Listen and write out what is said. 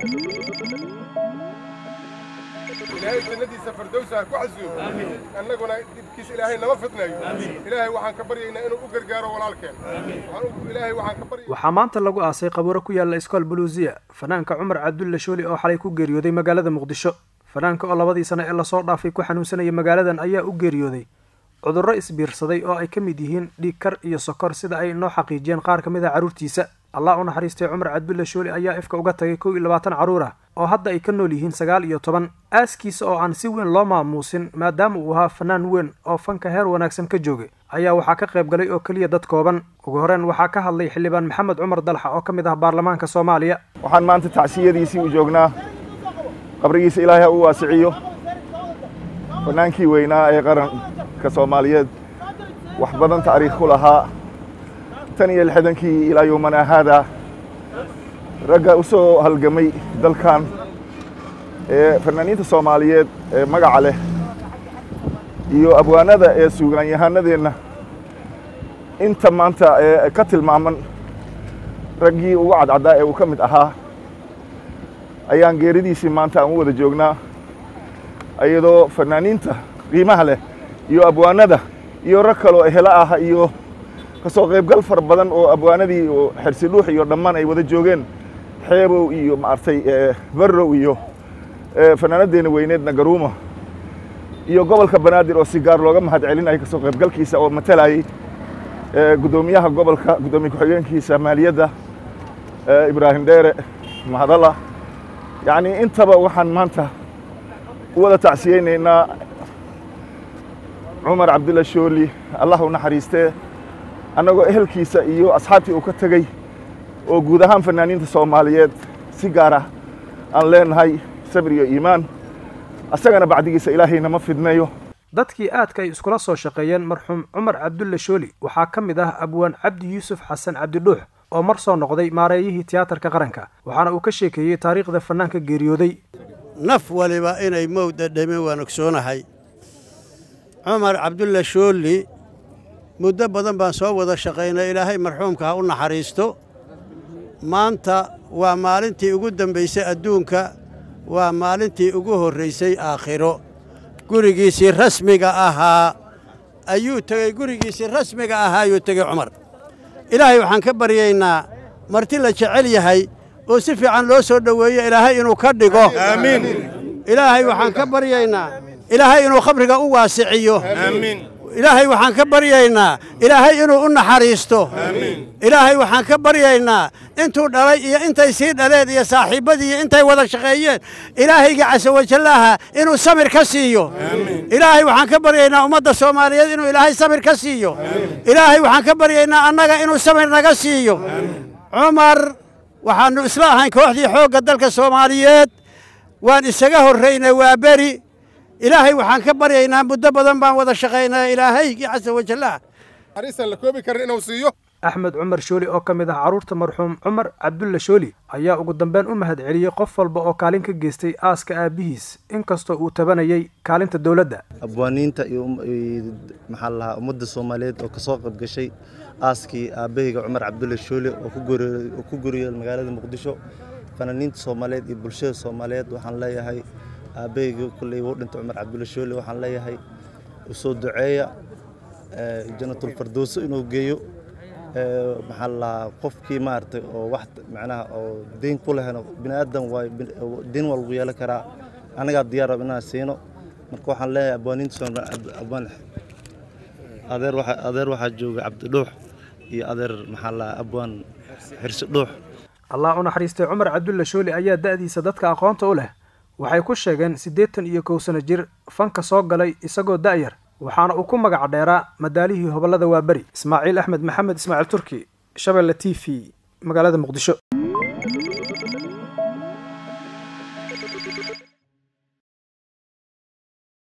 ilaahay jannadiisa fardowsa ha ku casuumo annaguna dibkiisa ilaahay nama fidnayo ilaahay waxaan ka baryaynaa inuu u gargaaro walaalkeen ilaahay waxaan ka barya waxaa maanta lagu aasay qabuuro ku yaalla iskool buluusiya fanaanka cumar cabdulle shooli oo xalay ku geeriyooday magaalada muqdisho fanaanka oo labadii sano ee lasoo dhaafay ku xanuunsanaya magaaladan ayaa u geeriyooday cudurro isbiirsaday oo ay ka mid yihiin dhiigkar iyo sokor sida ay noo xaqiijiyeen qaar ka mid a carruurtiisa allah u naxariistay cumar cabdulle shooli ayaa ifka uga tagay kow iyo labaatan carruur ah oo hadda ay ka nool yihiin sagaal iyo toban aaskiisa oo aan si weyn loo maamuusin maadaama uu ahaa fanaan weyn oo fanka heer wanaagsan ka joogay ayaa waxaa ka qayb galay oo keliya dad kooban ugu horeen waxaa ka hadlay xildhibaan maxamed cumar dalxa oo ka mid ah baarlamaanka soomaaliya waxaan maanta tacsiyadiisii u joognaa qabrigiisa ilaahay ha u waasiciyo fanaankii weynaa ee qaranka soomaaliyeed wax badan taariikh ku lahaa tan iyo lixdankii ilaa yowmana haadaa ragga u soo halgamay dalkan ee fanaaniinta soomaaliyeed ee magaca leh iyo abwaanada ee suugaanyahanadeenna inta maanta ee ka tilmaaman raggii ugu cadcaddaa ee uu ka mid ahaa ayaan geeridiisii maanta aan u wada joognaa iyadoo fanaaniinta qiimaha leh iyo abwaanada iyo rag kaloo ehelo ah iyo kasoo qaybgal fara badan oo abwaanadii xersi dhuux iyo dhammaan ay wada joogeen xeebow iyo maaragtay barrow iyo fanaanadeenna weyneedna garuuma iyo gobolka banaadir oo si gaar looga mahad celinaya kasoo qaybgalkiisa oo matalayay guddoomiyaha gobolka guddoomiye ku-xigeenkiisa maaliyadda ibraahim dheere mahadalla yacnii intaba waxaan maanta u wada tacsiyeynaynaa cumar cabdulla shooli allah u naxariistee annagoo ehelkiisa iyo asxaabtii uu ka tegey oo guud ahaan fanaaniinta soomaaliyeed si gaar ah aan leenahay sabir iyo iimaan asagana bacdigiisa ilaahayna ma fidnayo dadkii aadka ay iskula soo shaqeeyeen marxuum cumar cabdulle shooli waxaa ka mid ah abwaan cabdi yuusuf xasan cabdidhuux oo mar soo noqday maareeyihii tiyaatarka qaranka waxaana uu ka sheekeeyey taariikhda fannaanka geeriyooday naf waliba inay mowda dhame waan ogsoonahay cumar cabdulle shooli muddo badan baan soo wada shaqaynay ilaahay marxuumka ha u naxariisto maanta waa maalintii ugu dambaysay adduunka waa maalintii ugu horraysay aakhiro gurigiisii rasmiga ahaa ayuu tegey gurigiisii rasmiga ahaa ayuu tegey cumar ilaahay waxaan ka baryaynaa marti la jecel yahay oo si fiican loo soo dhoweeyo ilaahay inuu ka dhigo aamiin ilaahay waxaan ka baryaynaa ilaahay inuu khabriga u waasiciyo ilaahay waxaan ka baryaynaa ilaahay inuu u naxariisto ilaahay waxaan ka baryaynaa intuu dhalay iyo intay sii dhaleen iyo saaxiibbadii intay wada shaqeeyeen ilaahayga casawajallaaha inuu samir ka siiyo ilaahay waxaan ka baryaynaa ummadda soomaaliyeed inuu ilaahay samir ka siiyo ilaahay waxaan ka baryaynaa annaga inuu samir naga siiyo cumar waxaannu isla ahayn kooxdii xoogga dalka soomaaliyeed waan isaga horraynay waa beri ilaahay waxaan ka baryaynaa muddo badan baan wada shaqaynaa ilaahaygii casa wajallah arisan la koobi karin inuu siiyo axmed cumar shooli oo ka mid ah carruurta marxuum cumar cabdulle shooli ayaa ugu dambeyn u mahad celiyey qof walba oo kaalin ka geystay aaska aabbihiis inkastoo uu tabanayay kaalinta dowladda abwaaniinta iyo maxaa lahaa ummadda soomaaliyeed oo kasoo qayb gashay aaskii aabbahayga cumar cabdulle shooli oo ku guriyey magaalada muqdisho fanaaniinta soomaaliyeed iyo bulshada soomaaliyeed waxaan leeyahay aabbahayga kulley wuu dhintay cumar cabdulle shooli waxaan leeyahay usoo duceeya janatulfardowso inuu geeyo maxaa lahaa qofkii maaragtay oo wax macnaha oo deyn ku lehno bini aadan waay deyn waa lagu yeelan karaa annagaa diyaar rab inaan siino marka waxaan leeyahay abwaaniinta soomaabwaan adeer waxa adeer waxaa jooga cabdidhuux iyo adeer maxaa lahaa abwaan xirsi dhuux allah u naxariistay cumar cabdulle shooli ayaa da'diisa dadka aqoonta u leh waxay ku sheegeen siddeetan iyo kow sano jir fanka soo galay isagoo da'yar waxaana uu ku magac dheeraa madaalihii hobollada waaberi ismaaciil axmed maxamed ismaaciil turki shabeelle t v magaalada muqdisho